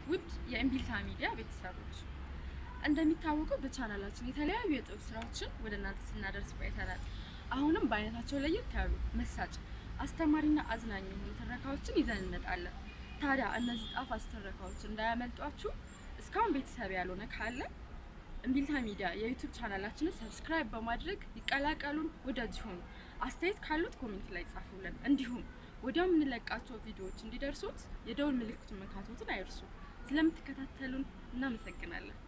ውድ የእምቢልታ ሚዲያ ቤተሰቦች እንደሚታወቀው በቻናላችን የተለያዩ የጥበብ ስራዎችን ወደ እናንተ ስናደርስ ቆይተናል። አሁንም በአይነታቸው ለየት ያሉ መሳጭ፣ አስተማሪና አዝናኝ የሆኑ ትረካዎችን ይዘን እንመጣለን። ታዲያ እነዚህ ጣፋጭ ትረካዎች እንዳያመልጧችሁ እስካሁን ቤተሰብ ያልሆነ ካለ እምቢልታ ሚዲያ የዩቱብ ቻናላችንን ሰብስክራይብ በማድረግ ይቀላቀሉን፣ ወዳጅ ይሁኑ። አስተያየት ካሉት ኮሜንት ላይ ጻፉልን። እንዲሁም ወዲያው የምንለቃቸው ቪዲዮዎች እንዲደርሱት የደውል ምልክቱን መንካቶትን አይርሱ። ስለምትከታተሉን እናመሰግናለን።